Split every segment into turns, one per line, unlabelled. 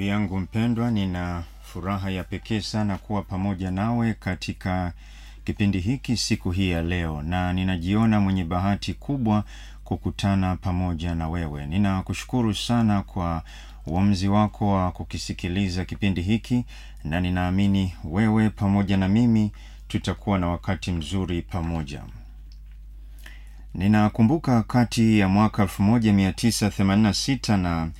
yangu mpendwa, nina furaha ya pekee sana kuwa pamoja nawe katika kipindi hiki siku hii ya leo, na ninajiona mwenye bahati kubwa kukutana pamoja na wewe. Ninakushukuru sana kwa uamuzi wako wa kukisikiliza kipindi hiki, na ninaamini wewe pamoja na mimi tutakuwa na wakati mzuri pamoja. Ninakumbuka kati ya mwaka 1986 na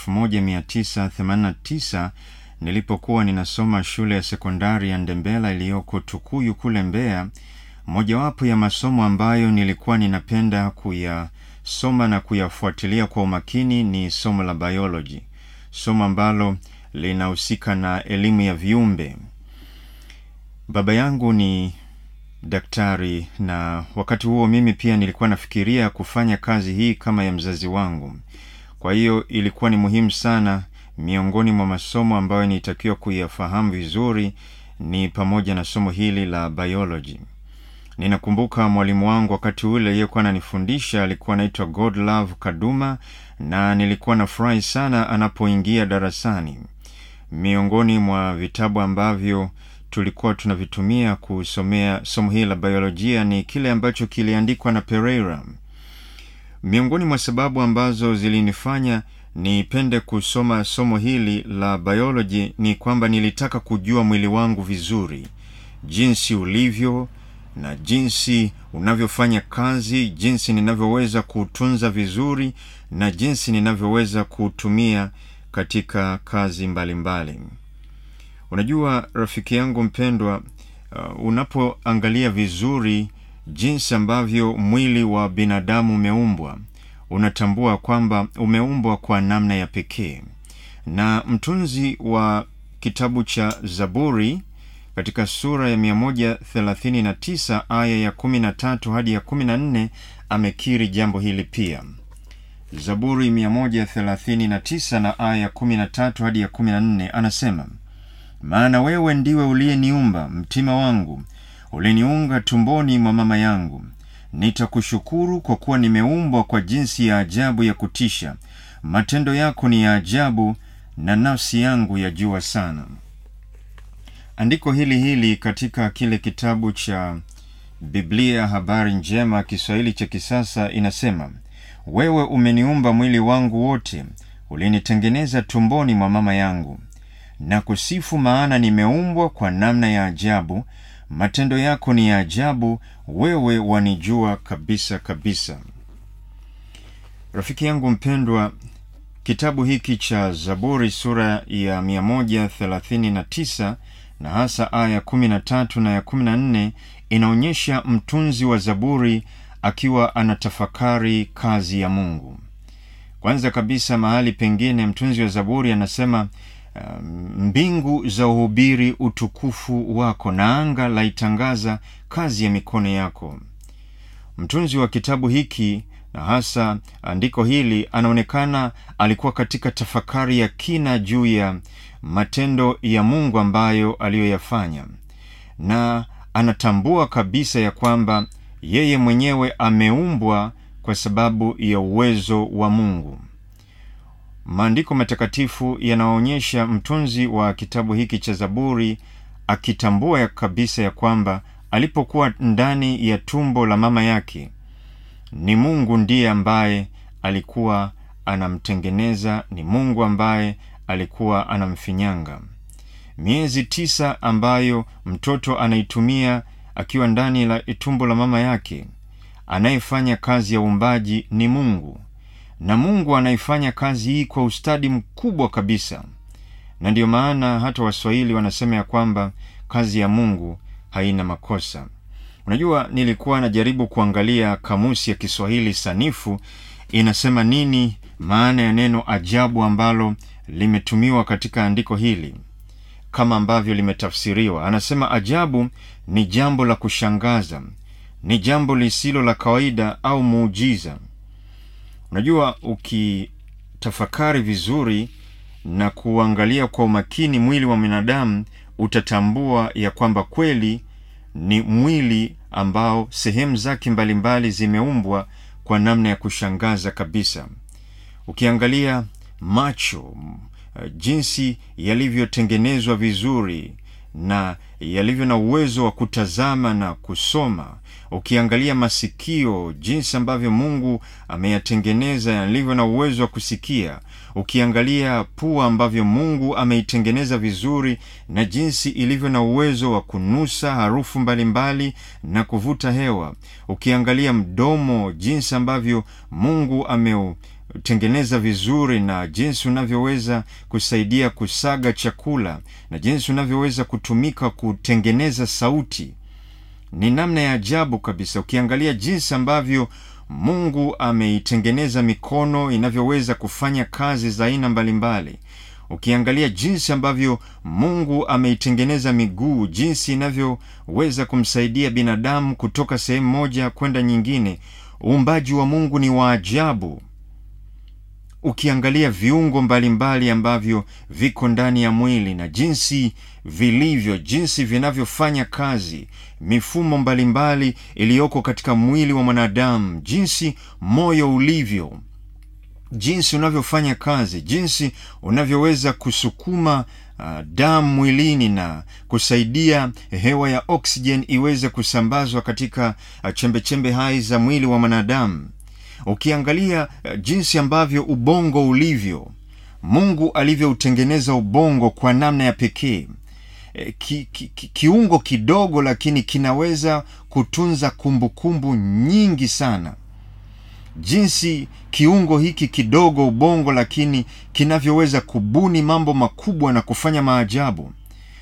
1989 nilipokuwa ninasoma shule ya sekondari ya Ndembela iliyoko Tukuyu kule Mbeya. Mojawapo ya masomo ambayo nilikuwa ninapenda kuyasoma na kuyafuatilia kwa umakini ni somo la biology, somo ambalo linahusika na elimu ya viumbe. Baba yangu ni daktari na wakati huo mimi pia nilikuwa nafikiria kufanya kazi hii kama ya mzazi wangu. Kwa hiyo ilikuwa ni muhimu sana. Miongoni mwa masomo ambayo nilitakiwa kuyafahamu vizuri ni pamoja na somo hili la biology. Ninakumbuka mwalimu wangu wakati ule aliyekuwa ananifundisha alikuwa anaitwa Godlove Kaduma, na nilikuwa nafurahi sana anapoingia darasani. Miongoni mwa vitabu ambavyo tulikuwa tunavitumia kusomea somo hili la biolojia ni kile ambacho kiliandikwa na Pereira. Miongoni mwa sababu ambazo zilinifanya nipende kusoma somo hili la biology ni kwamba nilitaka kujua mwili wangu vizuri, jinsi ulivyo na jinsi unavyofanya kazi, jinsi ninavyoweza kuutunza vizuri na jinsi ninavyoweza kuutumia katika kazi mbalimbali mbali. Unajua rafiki yangu mpendwa, uh, unapoangalia vizuri jinsi ambavyo mwili wa binadamu umeumbwa, unatambua kwamba umeumbwa kwa namna ya pekee. Na mtunzi wa kitabu cha Zaburi katika sura ya 139 aya ya 13 hadi ya 14 amekiri jambo hili pia. Zaburi 139 na aya ya 13 hadi ya 14 anasema maana wewe ndiwe uliyeniumba mtima wangu, uliniunga tumboni mwa mama yangu. Nitakushukuru kwa kuwa nimeumbwa kwa jinsi ya ajabu ya kutisha. Matendo yako ni ya ajabu, na nafsi yangu yajua sana. Andiko hili hili katika kile kitabu cha Biblia Habari Njema Kiswahili cha kisasa inasema, wewe umeniumba mwili wangu wote, ulinitengeneza tumboni mwa mama yangu na kusifu maana nimeumbwa kwa namna ya ajabu. Matendo yako ni ya ajabu, wewe wanijua kabisa kabisa. Rafiki yangu mpendwa, kitabu hiki cha Zaburi sura ya 139 na hasa aya ya 13 na ya 14 inaonyesha mtunzi wa Zaburi akiwa anatafakari kazi ya Mungu. Kwanza kabisa, mahali pengine mtunzi wa Zaburi anasema Uh, mbingu za uhubiri utukufu wako na anga laitangaza kazi ya mikono yako. Mtunzi wa kitabu hiki na hasa andiko hili anaonekana alikuwa katika tafakari ya kina juu ya matendo ya Mungu ambayo aliyoyafanya, na anatambua kabisa ya kwamba yeye mwenyewe ameumbwa kwa sababu ya uwezo wa Mungu. Maandiko matakatifu yanaonyesha mtunzi wa kitabu hiki cha Zaburi akitambua ya kabisa ya kwamba alipokuwa ndani ya tumbo la mama yake ni Mungu ndiye ambaye alikuwa anamtengeneza, ni Mungu ambaye alikuwa anamfinyanga. Miezi tisa ambayo mtoto anaitumia akiwa ndani la tumbo la mama yake, anayefanya kazi ya uumbaji ni Mungu na Mungu anaifanya kazi hii kwa ustadi mkubwa kabisa, na ndiyo maana hata Waswahili wanasema ya kwamba kazi ya Mungu haina makosa. Unajua, nilikuwa najaribu kuangalia kamusi ya Kiswahili sanifu inasema nini maana ya neno ajabu ambalo limetumiwa katika andiko hili, kama ambavyo limetafsiriwa. Anasema ajabu ni jambo la kushangaza, ni jambo lisilo la kawaida au muujiza. Unajua, ukitafakari vizuri na kuangalia kwa umakini mwili wa binadamu utatambua ya kwamba kweli ni mwili ambao sehemu zake mbalimbali zimeumbwa kwa namna ya kushangaza kabisa. Ukiangalia macho, uh, jinsi yalivyotengenezwa vizuri na yalivyo na uwezo wa kutazama na kusoma ukiangalia masikio jinsi ambavyo mungu ameyatengeneza yalivyo na uwezo wa kusikia ukiangalia pua ambavyo mungu ameitengeneza vizuri na jinsi ilivyo na uwezo wa kunusa harufu mbalimbali mbali na kuvuta hewa ukiangalia mdomo jinsi ambavyo mungu ameu tengeneza vizuri na jinsi unavyoweza kusaidia kusaga chakula na jinsi unavyoweza kutumika kutengeneza sauti ni namna ya ajabu kabisa ukiangalia jinsi ambavyo mungu ameitengeneza mikono inavyoweza kufanya kazi za aina mbalimbali ukiangalia jinsi ambavyo mungu ameitengeneza miguu jinsi inavyoweza kumsaidia binadamu kutoka sehemu moja kwenda nyingine uumbaji wa mungu ni wa ajabu ukiangalia viungo mbalimbali mbali ambavyo viko ndani ya mwili na jinsi vilivyo jinsi vinavyofanya kazi mifumo mbalimbali iliyoko katika mwili wa mwanadamu jinsi moyo ulivyo jinsi unavyofanya kazi jinsi unavyoweza kusukuma uh, damu mwilini na kusaidia hewa ya oksijen iweze kusambazwa katika uh, chembechembe hai za mwili wa mwanadamu ukiangalia uh, jinsi ambavyo ubongo ulivyo mungu alivyoutengeneza ubongo kwa namna ya pekee e, ki, ki, ki, kiungo kidogo lakini kinaweza kutunza kumbukumbu kumbu nyingi sana jinsi kiungo hiki kidogo ubongo lakini kinavyoweza kubuni mambo makubwa na kufanya maajabu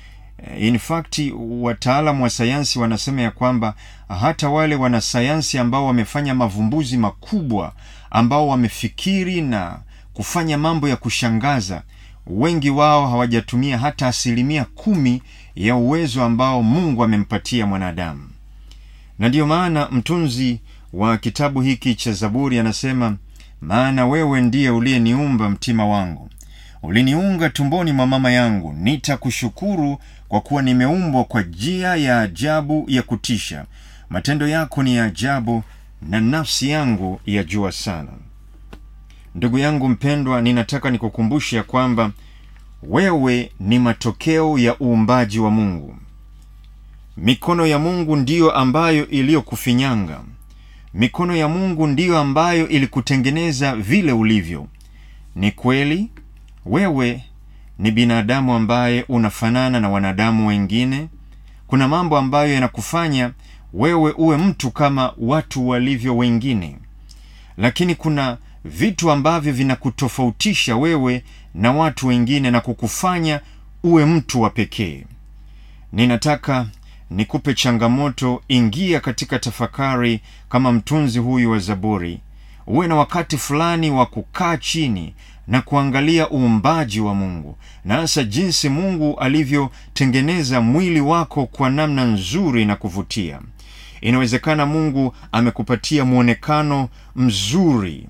in fact wataalam wa sayansi wanasema ya kwamba hata wale wanasayansi ambao wamefanya mavumbuzi makubwa ambao wamefikiri na kufanya mambo ya kushangaza wengi wao hawajatumia hata asilimia kumi ya uwezo ambao mungu amempatia mwanadamu na ndiyo maana mtunzi wa kitabu hiki cha zaburi anasema maana wewe ndiye uliyeniumba mtima wangu uliniunga tumboni mwa mama yangu nitakushukuru kwa kuwa nimeumbwa kwa njia ya ajabu ya kutisha matendo yako ni ya ajabu na nafsi yangu yajua sana ndugu yangu mpendwa ninataka nikukumbushe ya kwamba wewe ni matokeo ya uumbaji wa mungu mikono ya mungu ndiyo ambayo iliyokufinyanga mikono ya mungu ndiyo ambayo ilikutengeneza vile ulivyo ni kweli wewe ni binadamu ambaye unafanana na wanadamu wengine kuna mambo ambayo yanakufanya wewe uwe mtu kama watu walivyo wengine lakini kuna vitu ambavyo vinakutofautisha wewe na watu wengine na kukufanya uwe mtu wa pekee ninataka nikupe changamoto ingia katika tafakari kama mtunzi huyu wa zaburi uwe na wakati fulani wa kukaa chini na kuangalia uumbaji wa mungu na hasa jinsi mungu alivyotengeneza mwili wako kwa namna nzuri na kuvutia inawezekana mungu amekupatia mwonekano mzuri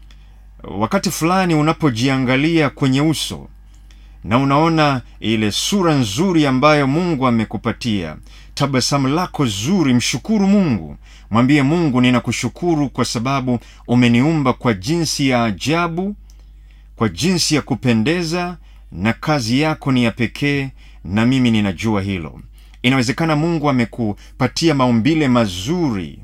wakati fulani unapojiangalia kwenye uso na unaona ile sura nzuri ambayo mungu amekupatia tabasamu lako zuri mshukuru mungu mwambie mungu ninakushukuru kwa sababu umeniumba kwa jinsi ya ajabu kwa jinsi ya kupendeza na kazi yako ni ya pekee na mimi ninajua hilo inawezekana mungu amekupatia maumbile mazuri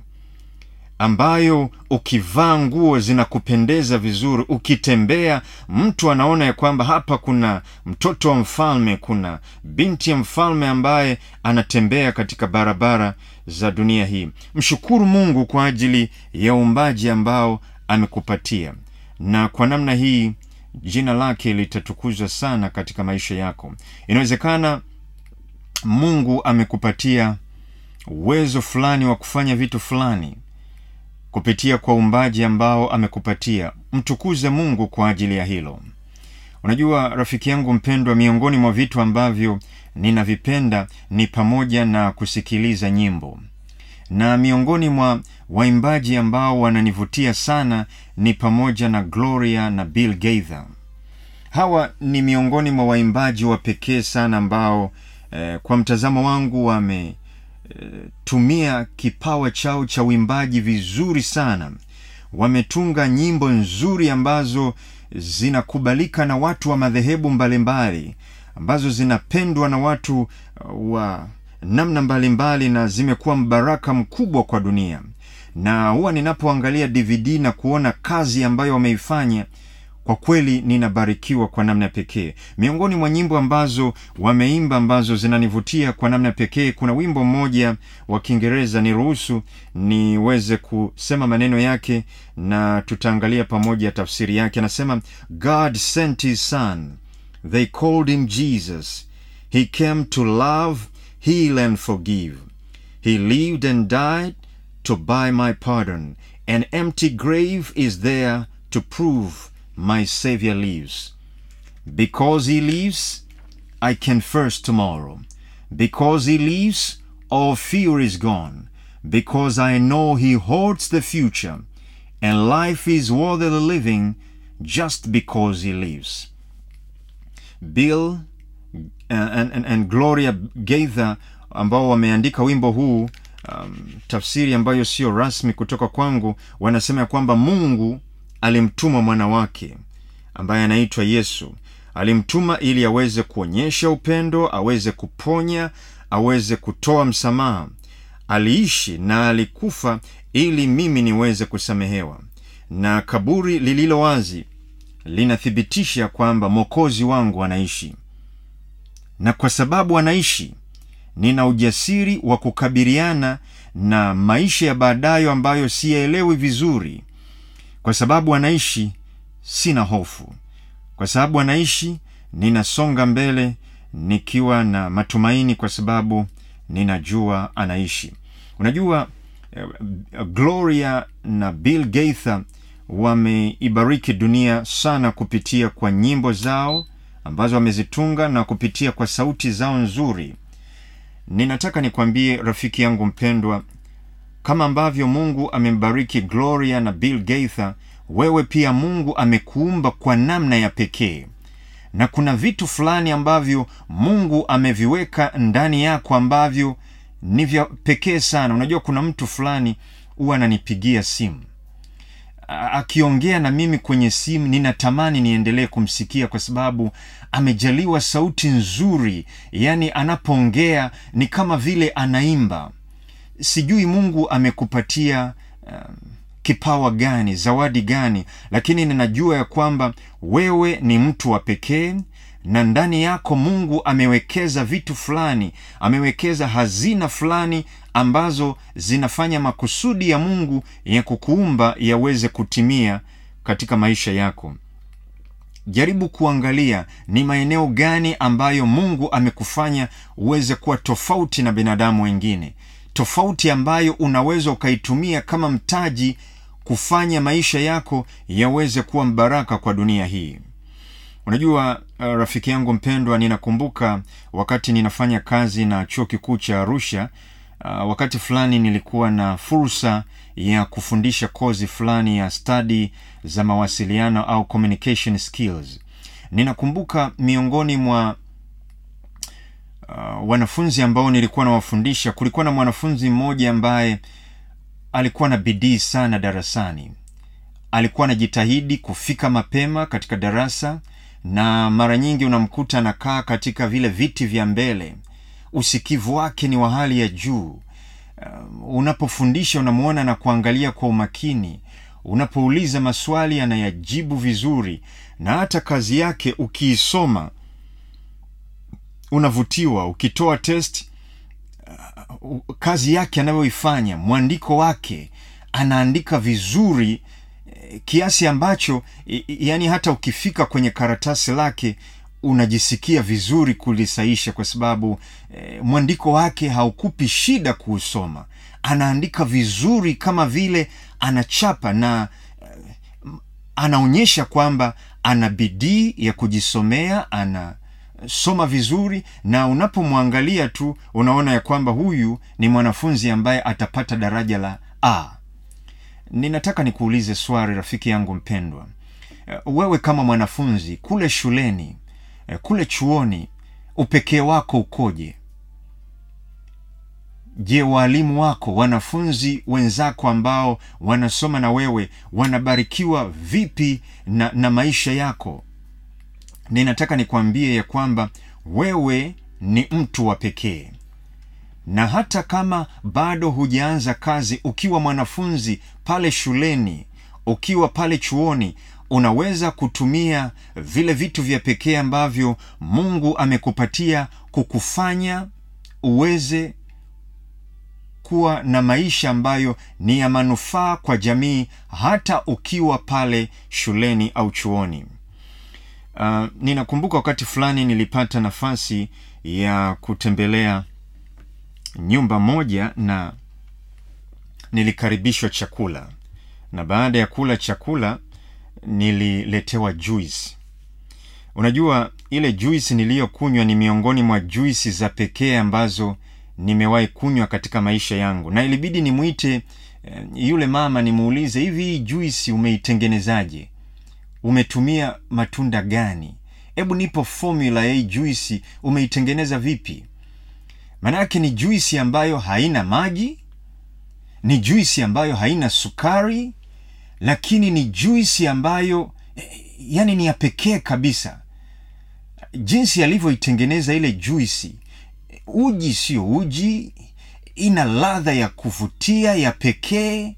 ambayo ukivaa nguo zinakupendeza vizuri ukitembea mtu anaona ya kwamba hapa kuna mtoto wa mfalme kuna binti ya mfalme ambaye anatembea katika barabara za dunia hii mshukuru mungu kwa ajili ya uumbaji ambao amekupatia na kwa namna hii jina lake litatukuzwa sana katika maisha yako inawezekana mungu amekupatia uwezo fulani wa kufanya vitu fulani kupitia kwa uumbaji ambao amekupatia mtukuze mungu kwa ajili ya hilo unajua rafiki yangu mpendwa miongoni mwa vitu ambavyo ninavipenda ni pamoja na kusikiliza nyimbo na miongoni mwa waimbaji ambao wananivutia sana ni pamoja na gloria na bill gaither hawa ni miongoni mwa waimbaji wa pekee sana ambao eh, kwa mtazamo wangu wame tumia kipawa chao cha uimbaji vizuri sana wametunga nyimbo nzuri ambazo zinakubalika na watu wa madhehebu mbalimbali ambazo zinapendwa na watu uh, wa namna mbalimbali na zimekuwa mbaraka mkubwa kwa dunia na huwa ninapoangalia dvd na kuona kazi ambayo wameifanya kwa kweli ninabarikiwa kwa namna pekee miongoni mwa nyimbo ambazo wameimba ambazo zinanivutia kwa namna pekee kuna wimbo mmoja wa kiingereza niruhusu niweze kusema maneno yake na tutaangalia pamoja tafsiri yake anasema god sent his son they called him jesus he came to love heal and forgive he lived and died to buy my pardon an empty grave is there to prove my Savior lives. Because he lives, I can face tomorrow. Because he lives, all fear is gone. Because I know he holds the future, and life is worth the living just because he lives. Bill uh, and, and, and Gloria Gaither ambao wameandika wimbo huu um, tafsiri ambayo sio rasmi kutoka kwangu wanasema ya kwamba mungu alimtuma mwana wake ambaye anaitwa yesu alimtuma ili aweze kuonyesha upendo aweze kuponya aweze kutoa msamaha aliishi na alikufa ili mimi niweze kusamehewa na kaburi lililo wazi linathibitisha kwamba mwokozi wangu anaishi na kwa sababu anaishi nina ujasiri wa kukabiliana na maisha ya baadayo ambayo siyaelewi vizuri kwa sababu anaishi sina hofu kwa sababu anaishi ninasonga mbele nikiwa na matumaini kwa sababu ninajua anaishi unajua uh, gloria na bill gaither wameibariki dunia sana kupitia kwa nyimbo zao ambazo wamezitunga na kupitia kwa sauti zao nzuri ninataka nikwambie rafiki yangu mpendwa kama ambavyo mungu amembariki gloria na bill gaither wewe pia mungu amekuumba kwa namna ya pekee na kuna vitu fulani ambavyo mungu ameviweka ndani yako ambavyo ni vya pekee sana unajua kuna mtu fulani huwa ananipigia simu akiongea na mimi kwenye simu ninatamani niendelee kumsikia kwa sababu amejaliwa sauti nzuri yaani anapoongea ni kama vile anaimba sijui mungu amekupatia um, kipawa gani zawadi gani lakini ninajua ya kwamba wewe ni mtu wa pekee na ndani yako mungu amewekeza vitu fulani amewekeza hazina fulani ambazo zinafanya makusudi ya mungu ya kukuumba yaweze kutimia katika maisha yako jaribu kuangalia ni maeneo gani ambayo mungu amekufanya uweze kuwa tofauti na binadamu wengine tofauti ambayo unaweza ukaitumia kama mtaji kufanya maisha yako yaweze kuwa mbaraka kwa dunia hii unajua uh, rafiki yangu mpendwa ninakumbuka wakati ninafanya kazi na chuo kikuu cha arusha uh, wakati fulani nilikuwa na fursa ya kufundisha kozi fulani ya stadi za mawasiliano au communication skills ninakumbuka miongoni mwa uh, wanafunzi ambao nilikuwa nawafundisha kulikuwa na mwanafunzi mmoja ambaye alikuwa na bidii sana darasani alikuwa anajitahidi kufika mapema katika darasa na mara nyingi unamkuta anakaa katika vile viti vya mbele usikivu wake ni wa hali ya juu uh, unapofundisha unamwona na kuangalia kwa umakini unapouliza maswali anayajibu vizuri na hata kazi yake ukiisoma unavutiwa ukitoa test uh, kazi yake anayoifanya mwandiko wake anaandika vizuri kiasi ambacho yani hata ukifika kwenye karatasi lake unajisikia vizuri kulisaisha kwa sababu eh, mwandiko wake haukupi shida kuusoma anaandika vizuri kama vile anachapa na eh, anaonyesha kwamba ana bidii ya kujisomea ana soma vizuri na unapomwangalia tu unaona ya kwamba huyu ni mwanafunzi ambaye atapata daraja la a ninataka nikuulize swali rafiki yangu mpendwa wewe kama mwanafunzi kule shuleni kule chuoni upekee wako ukoje je waalimu wako wanafunzi wenzako ambao wanasoma na wewe wanabarikiwa vipi na, na maisha yako ninataka nikwambie ya kwamba wewe ni mtu wa pekee na hata kama bado hujaanza kazi ukiwa mwanafunzi pale shuleni ukiwa pale chuoni unaweza kutumia vile vitu vya pekee ambavyo mungu amekupatia kukufanya uweze kuwa na maisha ambayo ni ya manufaa kwa jamii hata ukiwa pale shuleni au chuoni uh, ninakumbuka wakati fulani nilipata nafasi ya kutembelea nyumba moja na nilikaribishwa chakula na baada ya kula chakula nililetewa juice unajua ile juisi niliyokunywa ni miongoni mwa juisi za pekee ambazo nimewahi kunywa katika maisha yangu na ilibidi nimwite eh, yule mama nimuulize hivi hii juisi umeitengenezaje umetumia matunda gani hebu nipo formula ya hii juisi umeitengeneza vipi maanake ni juisi ambayo haina maji ni juisi ambayo haina sukari lakini ni juisi ambayo eh, yani ni ya pekee kabisa jinsi alivyoitengeneza ile juisi uji sio uji ina ladha ya kuvutia ya pekee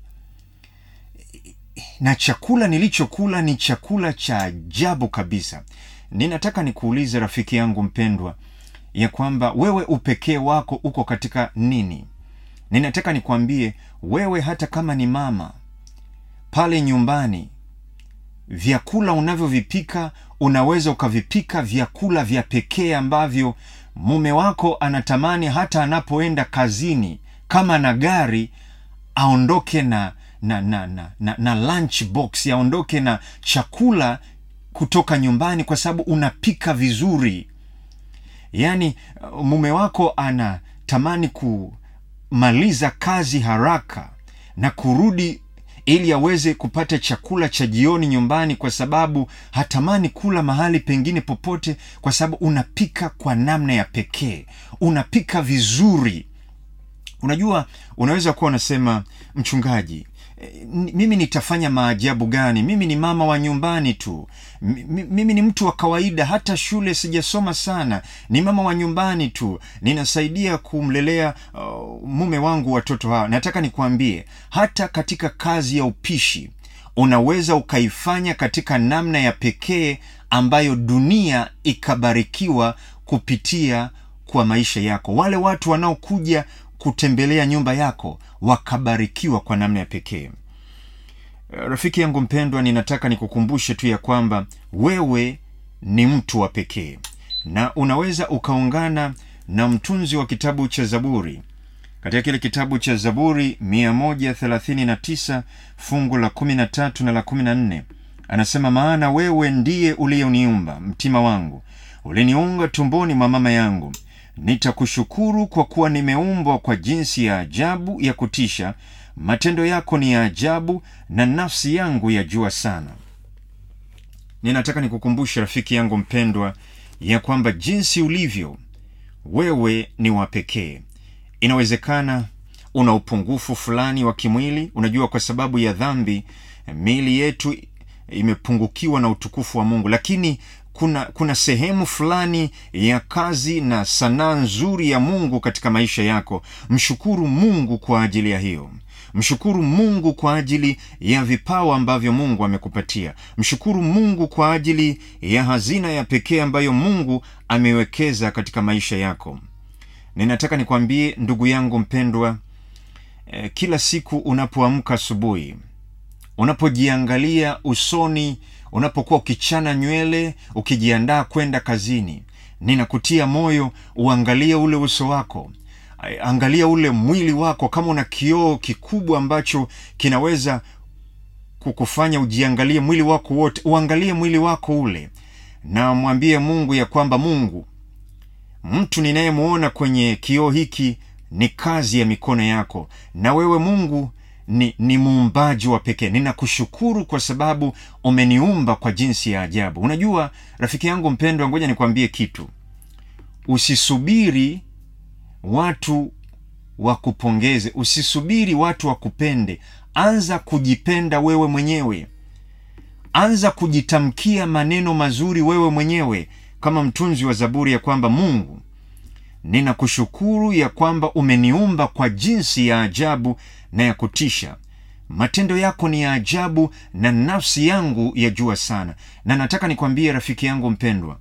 na chakula nilichokula ni chakula cha ajabu kabisa ninataka nikuulize rafiki yangu mpendwa ya kwamba wewe upekee wako uko katika nini ninataka nikwambie wewe hata kama ni mama pale nyumbani vyakula unavyovipika unaweza ukavipika vyakula vya pekee ambavyo mume wako anatamani hata anapoenda kazini kama na gari aondoke na na na na, na, na lunch box aondoke na chakula kutoka nyumbani kwa sababu unapika vizuri yaani mume wako anatamani kumaliza kazi haraka na kurudi ili aweze kupata chakula cha jioni nyumbani kwa sababu hatamani kula mahali pengine popote kwa sababu unapika kwa namna ya pekee unapika vizuri unajua unaweza kuwa unasema mchungaji mimi nitafanya maajabu gani mimi ni mama wa nyumbani tu M- mimi ni mtu wa kawaida hata shule sijasoma sana ni mama wa nyumbani tu ninasaidia kumlelea uh, mume wangu watoto hawa nataka nikuambie hata katika kazi ya upishi unaweza ukaifanya katika namna ya pekee ambayo dunia ikabarikiwa kupitia kwa maisha yako wale watu wanaokuja kutembelea nyumba yako wakabarikiwa kwa namna ya pekee rafiki yangu mpendwa ninataka nikukumbushe tu ya kwamba wewe ni mtu wa pekee na unaweza ukaungana na mtunzi wa kitabu cha zaburi katika kile kitabu cha zaburi 139 fungu la 13 na la 14 anasema maana wewe ndiye uliyeniumba mtima wangu uliniunga tumboni mwa mama yangu nitakushukuru kwa kuwa nimeumbwa kwa jinsi ya ajabu ya kutisha matendo yako ni ya ajabu na nafsi yangu yajua sana ninataka nikukumbushe rafiki yangu mpendwa ya kwamba jinsi ulivyo wewe ni wa pekee inawezekana una upungufu fulani wa kimwili unajua kwa sababu ya dhambi miili yetu imepungukiwa na utukufu wa mungu lakini kuna kuna sehemu fulani ya kazi na sanaa nzuri ya mungu katika maisha yako mshukuru mungu kwa ajili ya hiyo mshukuru mungu kwa ajili ya vipawa ambavyo mungu amekupatia mshukuru mungu kwa ajili ya hazina ya pekee ambayo mungu amewekeza katika maisha yako ninataka nikwambie ndugu yangu mpendwa eh, kila siku unapoamka asubuhi unapojiangalia usoni unapokuwa ukichana nywele ukijiandaa kwenda kazini ninakutia moyo uangalie ule uso wako angalia ule mwili wako kama una kioo kikubwa ambacho kinaweza kukufanya ujiangalie mwili wako wote uangalie mwili wako ule na mwambie mungu ya kwamba mungu mtu ninayemwona kwenye kioo hiki ni kazi ya mikono yako na wewe mungu ni, ni muumbaji wa pekee ninakushukuru kwa sababu umeniumba kwa jinsi ya ajabu unajua rafiki yangu mpendwa ngoja nikwambie kitu usisubiri watu wakupongeze usisubiri watu wakupende anza kujipenda wewe mwenyewe anza kujitamkia maneno mazuri wewe mwenyewe kama mtunzi wa zaburi ya kwamba mungu ninakushukuru ya kwamba umeniumba kwa jinsi ya ajabu na ya kutisha matendo yako ni ya ajabu na nafsi yangu yajua sana na nataka nikwambie rafiki yangu mpendwa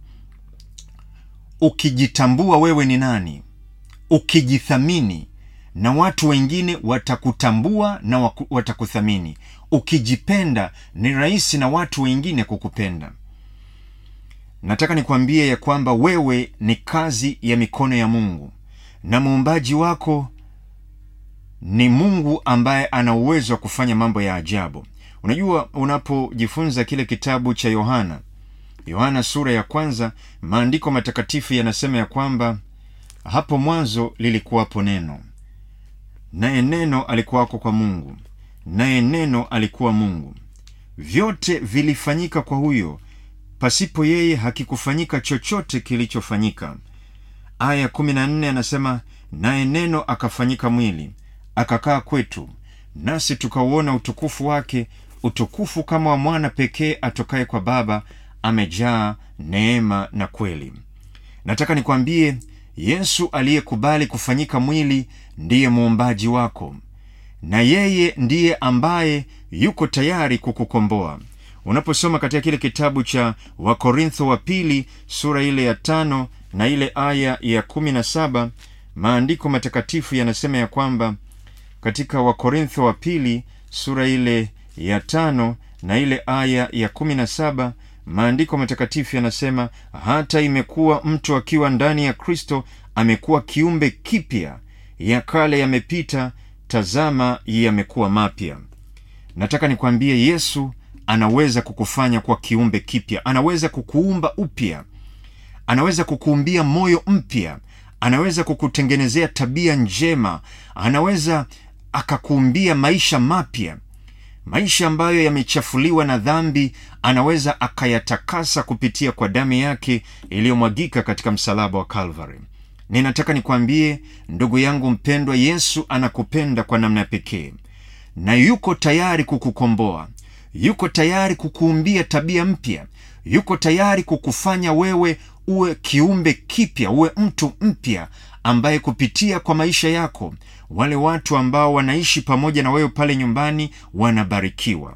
ukijitambua wewe ni nani ukijithamini na watu wengine watakutambua na waku, watakuthamini ukijipenda ni rahisi na watu wengine kukupenda nataka nikwambie ya kwamba wewe ni kazi ya mikono ya mungu na muumbaji wako ni mungu ambaye ana uwezo wa kufanya mambo ya ajabu unajua unapojifunza kile kitabu cha yohana yohana sura ya kwanza maandiko matakatifu yanasema ya kwamba hapo mwanzo lilikuwapo neno naye neno alikuwako kwa mungu naye neno alikuwa mungu vyote vilifanyika kwa huyo pasipo yeye hakikufanyika chochote kilichofanyika aya kumi na nne anasema naye neno akafanyika mwili akakaa kwetu nasi tukauona utukufu wake utukufu kama wa mwana pekee atokaye kwa baba amejaa neema na kweli nataka nikwambie yesu aliyekubali kufanyika mwili ndiye muumbaji wako na yeye ndiye ambaye yuko tayari kukukomboa unaposoma katika kile kitabu cha wakorintho wa pili sura ile ya tano na ile aya ya kumi na saba maandiko matakatifu yanasema ya kwamba katika wakorintho wa pili sura ile ya tano na ile aya ya kumi na saba maandiko matakatifu yanasema hata imekuwa mtu akiwa ndani ya kristo amekuwa kiumbe kipya ya kale yamepita tazama yamekuwa mapya nataka nikwambie yesu anaweza kukufanya kwa kiumbe kipya anaweza kukuumba upya anaweza kukuumbia moyo mpya anaweza kukutengenezea tabia njema anaweza akakuumbia maisha mapya maisha ambayo yamechafuliwa na dhambi anaweza akayatakasa kupitia kwa damu yake iliyomwagika katika msalaba wa calvary ninataka nikwambie ndugu yangu mpendwa yesu anakupenda kwa namna pekee na yuko tayari kukukomboa yuko tayari kukuumbia tabia mpya yuko tayari kukufanya wewe uwe kiumbe kipya uwe mtu mpya ambaye kupitia kwa maisha yako wale watu ambao wanaishi pamoja na wewe pale nyumbani wanabarikiwa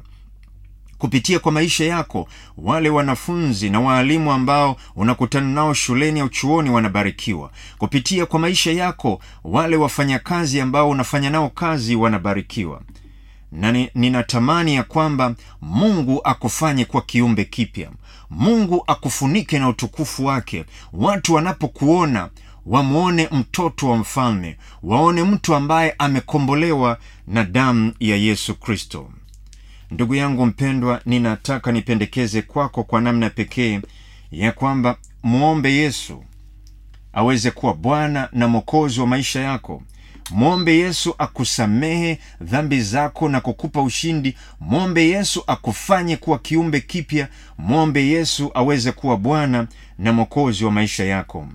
kupitia kwa maisha yako wale wanafunzi na waalimu ambao unakutana nao shuleni au chuoni wanabarikiwa kupitia kwa maisha yako wale wafanyakazi ambao unafanya nao kazi wanabarikiwa na ni- ninatamani ya kwamba mungu akufanye kwa kiumbe kipya mungu akufunike na utukufu wake watu wanapokuona wamwone mtoto wa mfalme waone mtu ambaye amekombolewa na damu ya yesu kristo ndugu yangu mpendwa ninataka nipendekeze kwako kwa namna pekee ya kwamba mwombe yesu aweze kuwa bwana na mwokozi wa maisha yako mwombe yesu akusamehe dhambi zako na kukupa ushindi mwombe yesu akufanye kuwa kiumbe kipya mwombe yesu aweze kuwa bwana na mwokozi wa maisha yako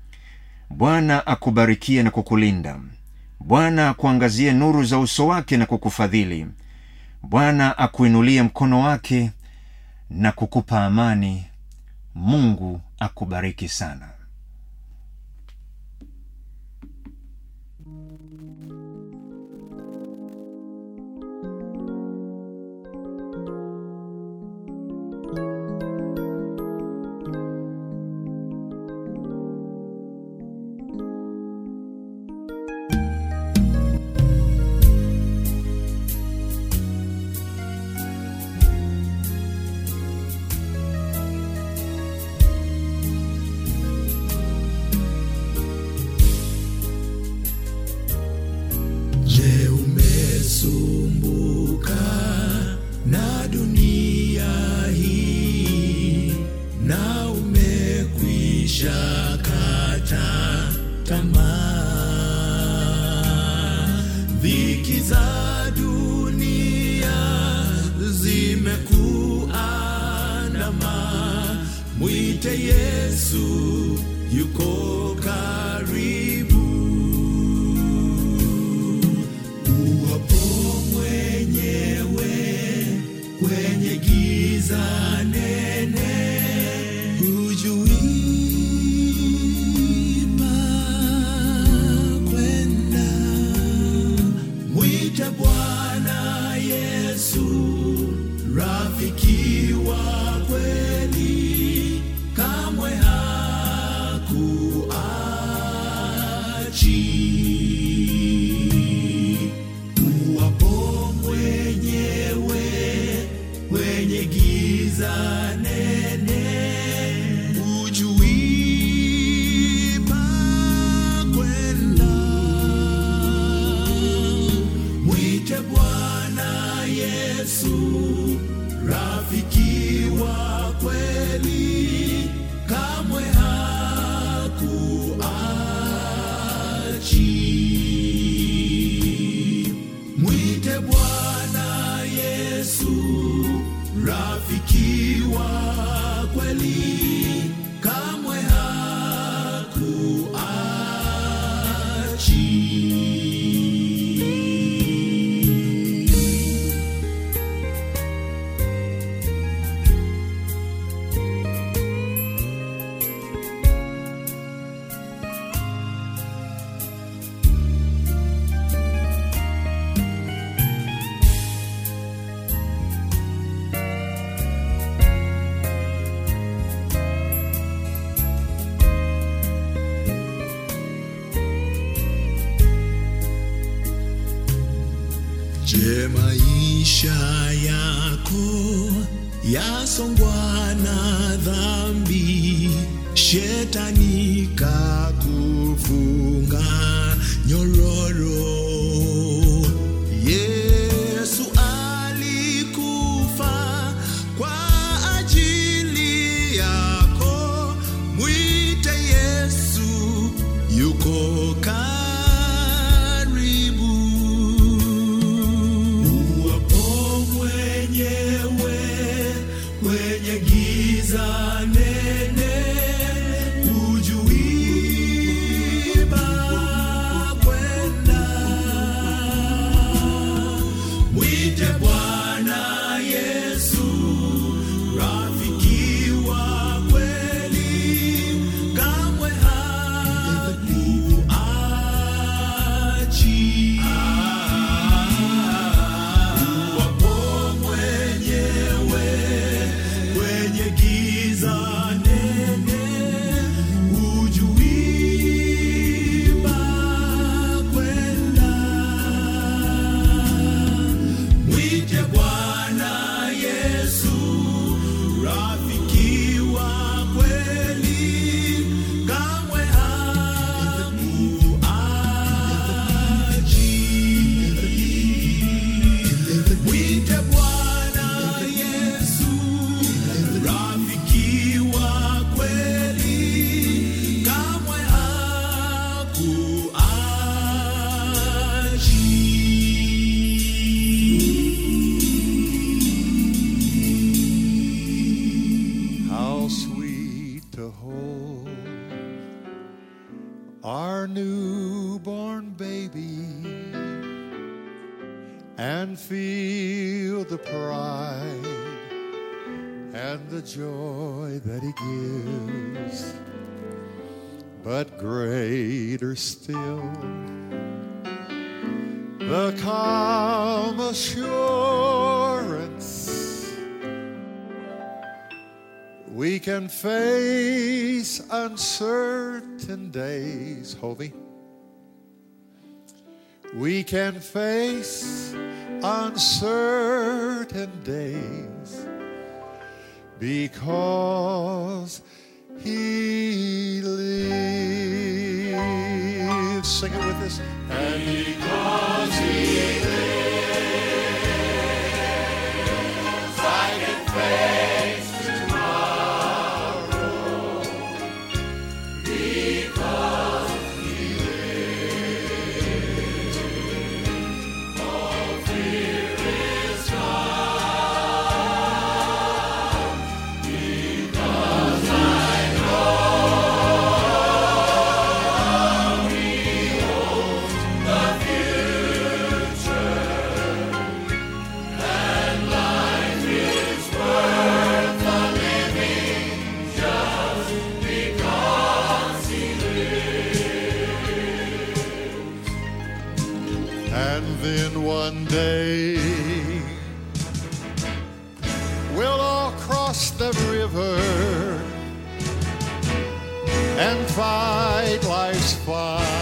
bwana akubarikie na kukulinda bwana akuangazie nuru za uso wake na kukufadhili bwana akuinulie mkono wake na kukupa amani mungu akubariki sana
Je, umesumbuka na dunia hii na umekwisha kata tamaa? Dhiki za dunia zimekuandama, mwite Yesu, yuko karibu Yesu rafiki wa kweli, kamwe hakuachi. Mwite Bwana Yesu rafiki wa kweli, kamwe hakuachi. Je, maisha yako yasongwa na dhambi, shetani kakufunga nyororo? Yesu alikufa kwa ajili yako, mwite Yesu, yuko karibu. Uwapo mwenyewe kwenye giza nene, hujui pa kwenda. Mwite Bwana Yesu, rafiki wa kweli, kamwe hakuachi. Uwapo mwenyewe kwenye giza nene, hujui pa kwenda. Mwite Bwana Yesu, rafiki wa kweli, kamwe hakuachi. Mwite Bwana Yesu, rafiki wa kweli, kamwe hakuachi.
How sweet to hold our newborn baby and feel the pride and the joy that he gives. But greater still, the calm assurance we can face uncertain days, Hovey. We can face uncertain days because He lives. Sing it with us. And because He lives, I can face tomorrow because He lives. All fear is gone because I know He holds the future. And life is worth the living just because He lives. And then one day we'll all cross the river and fight life's fight